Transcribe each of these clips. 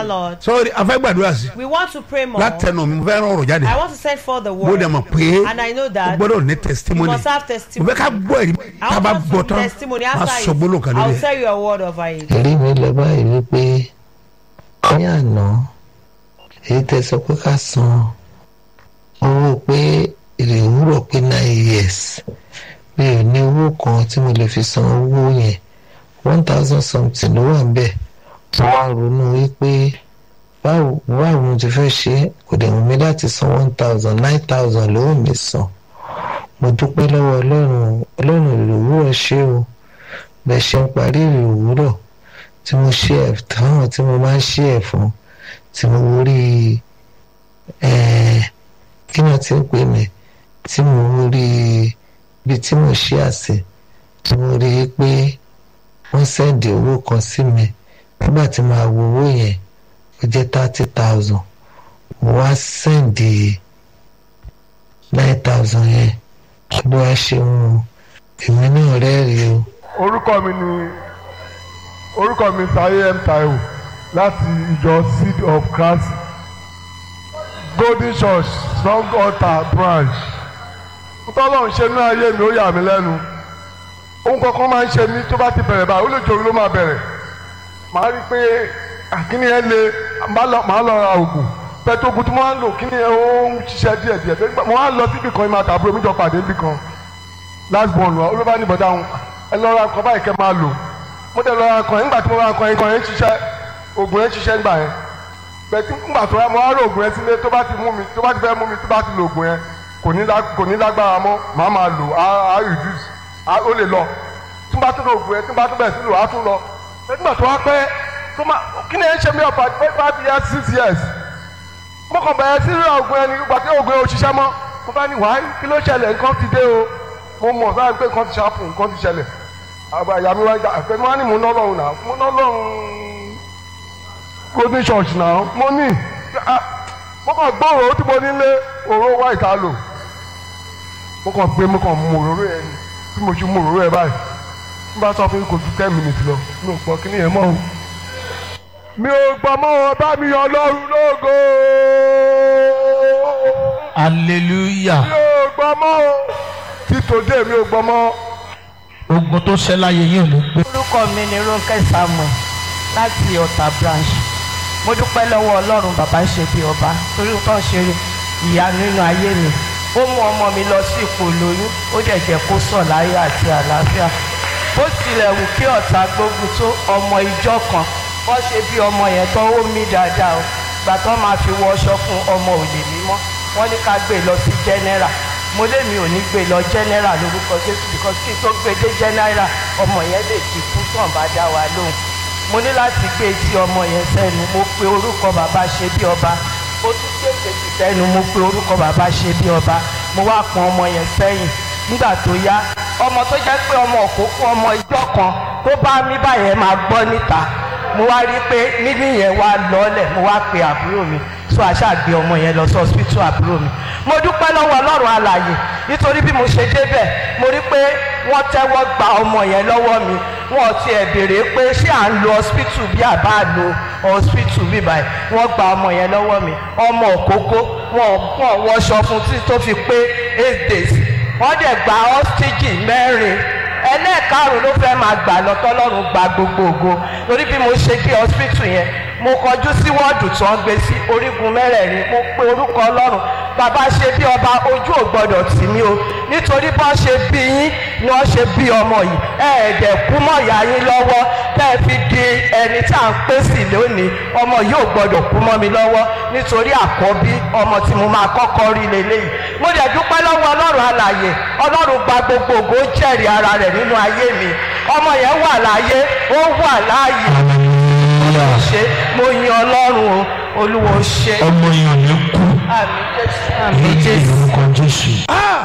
Master Lord. sọ́ọ́rì afẹ́ gbàdúrà sí We want to pray more. látẹnu mi mo fẹ́ rán ọ̀rọ̀ jáde I want to send forth the mo word. dẹ̀ mọ̀ pé And I know o that gbọ́dọ̀ ní you testimony must have mo testimony. fẹ́ ká gbọ́ ẹ̀rí I tá a want bá us gbọ́ to tán testimony máa after sọ gbólóhùn kan it. I'll lórí ẹ̀. tell you a word over it. ẹ̀rí mi lọ báyìí wípé ní àná èyí tẹ́ sọ pé ká san owó pé èrè òwúrọ̀ pé nine years mi ò ní owó kan tí mo lè fi san owó yẹn one thousand something ló wà níbẹ̀ mo wá ronú wípé báwo báwo mo ti fẹ́ ṣe é kò dẹ̀ wù mí láti san one thousand nine thousand ló wù mí san mo dúpẹ́ lọ́wọ́ ọlọ́run ọlọ́run èrè òwúrọ̀ ṣé o bẹ́ẹ̀ ṣe ń parí èrè òwúrọ̀ tí mo ṣe ẹ̀ táwọn tí mo máa ń ṣe ẹ̀ fún tí mo rí ẹ̀ kí náà ti ń pè mí tí mo rí ibi tí mo ṣe àṣẹ tí mo rí i pé wọ́n sẹ́ǹdì owó kan sí mi nígbà tí màá wo owó yẹn ó jẹ́ thirty thousand mo wá sẹ́ǹdì nine thousand yẹn ló wá ṣeun o èmi náà rẹ́rìí o. orúkọ mi ni orúkọ mi Táyé M Táíwò láti ìjọ seed of Christ Golden Church strong altar branch ntọ́lọ́run ṣe ní ayé mi ó yà mí lẹ́nu ohun kankan máa ń ṣe mí tó bá ti bẹ̀rẹ̀ báyìí ó lè jòrò ló máa bẹ̀rẹ̀ màá rí i pé àkíní ẹ le màá lọ màá lọ ra oògùn pẹ̀tọ́gùn tí mo máa ń lò kíní ẹ ó ń ṣiṣẹ́ díẹ̀ díẹ̀ tó nígbà mo máa ń lọ síbì kan ìmọ̀ àtàbúrò mi jọ pàdé níbì kan last born wa olóbá ní bọ̀dá wọn ẹ lọ ra nǹkan báyìí kẹ́ máa lò mo dẹ̀ lọ ra nǹkan yẹn nígbà tí mo ra nǹkan yẹn nǹkan yẹn ń ṣiṣẹ́ oògùn yẹn ń ṣiṣẹ́ nígbà yẹn bẹ̀tí nígbà tó yá mo wá rò oògùn yẹn sílé tó bá ti mú mi tó bá ti fẹ́ mú mi tó bá ti lo oògùn yẹn kò ní lá- kò ní lágbára mọ́ màá máa lò á á reduce á ó lè lọ tí n bá tún lo oògùn yẹn tí n bá tún bẹ̀rẹ̀ sí lò á tún lọ nígbà tó wá pẹ́ tó má kí ni ẹ ń ṣe mí ọ̀pá five years six years mo kàn bẹ̀rẹ̀ sí ra oògùn yẹn ní ìgbà tí oògùn yẹn ò ṣiṣẹ́ mọ́ mo bá ní wáyé kí ló ṣẹlẹ̀ nǹkan ti dé o mo mọ̀ sáà pé nǹkan ti ṣàpù nǹkan ti ṣẹlẹ̀ àgbà ìyá mi wá gbà àfẹ́ mi wá ní mo ná lọ́run náà mo ná lọ́run golden church náà mo ní ah, mo kàn gbọ́ òróró tí mo nílé òróró wá ìta lò mo kàn gbé mo kàn mú òróró yẹn ni bí mo ṣe mú òróró yẹn báyìí n bá sọ fún mi kò ju ten minutes lọ mi ò gbọ́ kí ni yẹn mọ́ o mi ò gbọ́ mọ́ ọ bá mi yọ lọ́run lógo hallelujah mi ò gbọ́ mọ́ o títòdé mi ò gbọ́ mọ́ ogun tó ṣẹ́ láyé yín ò ní gbé. orúkọ mi ni Rónkẹ́ Samuel láti Ọ̀tà branch mo dúpẹ́ lọ́wọ́ Ọlọ́run bàbá ń ṣe bí ọba torí tó ń ṣe ìyá nínú ayé mi ó mú ọmọ mi lọ sí ipò lóyún ó dẹ̀ jẹ́ kó sọ̀ láyé àti àlàáfíà bó tilẹ̀ wù kí ọ̀tá gbógun tó ọmọ ìjọ kan wọ́n ṣe bí ọmọ yẹn tó ó mí dáadáa o gbà tó máa fi wọ ọṣọ fún ọmọ òlè mímọ́ wọ́n ní ká gbé lọ sí general mo lé mi ò ní gbé lọ general lórúkọ Jésù because kí n tó gbé dé general ọmọ yẹn lè ti kú tàn bá dá wa lóhùn mo ní láti gbé etí ọmọ yẹn sẹ́nu mo pe orúkọ bàbá ṣe bí ọba mo tún gbé kejì sẹ́nu mo pe orúkọ bàbá ṣe bí ọba mo wá pọn ọmọ yẹn sẹ́yìn nígbà tó yá ọmọ tó jẹ́ pé ọmọ òkókó ọmọ ìjọ kan tó bá mí báyẹn máa gbọ́ níta mo wá rí i pé mímí yẹn wá lọ́ọ̀lẹ̀ mo wá pe àbúrò mi so àṣà gbé ọmọ yẹn lọ sí hospital àbúrò mi mo dúpẹ́ lọ́wọ́ ọlọ́run alàyè nítorí bí mo ṣe débẹ̀ mo rí pé wọ́n tẹ́wọ́ gba ọmọ yẹn lọ́wọ́ mi wọn ò tiẹ̀ béèrè pé ṣé à ń lo hospital bí àbá lo hospital bí báyìí wọ́n gba ọmọ yẹn lọ́wọ́ mi ọmọ òkókó wọn wọn wọṣọ fún tí tó fi pé eight days wọ́n dẹ̀ gba hostage mẹ́rin ẹlẹ́ẹ̀karùn-ún ló fẹ́ máa gbà lọ tọ́lọ́run gba gbogbo ògo torí bí mo ṣe dé hospital yẹn mo kọjú sí wọ́ọ̀dù tí wọ́n gbé sí orígun mẹ́rẹ̀ẹ̀rin mo pe orúkọ ọlọ́run bàbá ṣe bí ọba ojú ò gbọdọ̀ tì mí o nítorí bá ṣe bí yín ni wọ́n ṣe bí ọmọ yìí ẹ̀ẹ́dẹ̀ kú mọ́ ìyá yín lọ́wọ́ tẹ́ ẹ fi di ẹni tí à ń pè sí lónìí ọmọ yìí ò gbọdọ̀ kú mọ́ mi lọ́wọ́ nítorí àkọ́bí ọmọ tí mo máa kọ́kọ́ rí leléyìí mo dẹ̀ dúpẹ́ lọ́wọ́ ọlọ́run alàyè ọlọ́run gba gbogbo ògo ó jẹ́rìí ara rẹ̀ nínú ayé mi ọmọ yẹn wà láyé ó wà láàyè hallelujah ṣe mo yin ọlọ́run o olúwo ṣe ọmọ yìí ò ní kú àmì jésù àmì ní jésù. orúkọ jésù.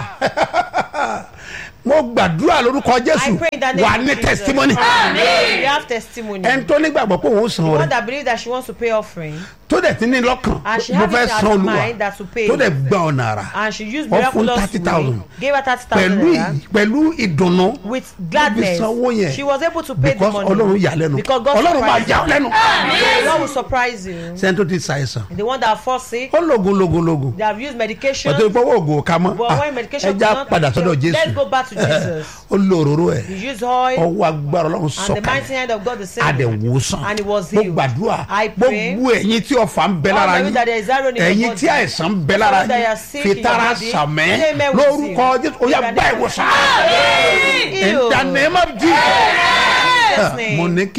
mo gbàdúrà lórúkọ jésù I pray in the name wà of ní Jesus. testimony Amen. have testimony. ẹni tó nígbàgbọ́ pé òun san the one ọrẹ that believe that she wants to pay offering tó dẹ̀ ti ní lọ́kàn And she mo have fẹ́ it in san her olúwa mind that to pay. tó dẹ̀ gba ọ̀nà àrà and she used Wọ́n fún miraculous 30,000. way gave her thirty thousand pẹ̀lú naira ì- pẹ̀lú ìdùnnú with ló fi gladness sanwó yẹn she was able to pay because the money ọlọ́run yà lẹ́nu because God ọlọ́run máa surprised yà ọ́ lẹ́nu her God will surprise you sẹ́ni tó ti ṣàìsàn the one that fall sick ó lògùn lògùn lògùn they have used medication ọ̀tọ̀ ìpọ́wọ́ ògùn ká mọ́ but Ah, when medication ẹja could not padà sọ́dọ̀ let's jésù go back to Jesus ó lo òróró ẹ̀ he used oil ọwọ́ agbára ọlọ́run and the mighty sọ̀kalẹ̀ hand of God the same adẹ̀wòsàn and he was mo healed gbàdúrà I pray gbogbo ẹ̀yin tí ọ̀fà ń bẹ all lára of you that there yín is iron in your ẹ̀yin body tí àìsàn ń bẹ lára all that you yín are sick in your fitara body, sàmẹ́ say amen with lórúkọ you. jésù ó yá In the gbá name of ìwòsàn in Healed. the name of Jesus Jesus' name. mo ní kí.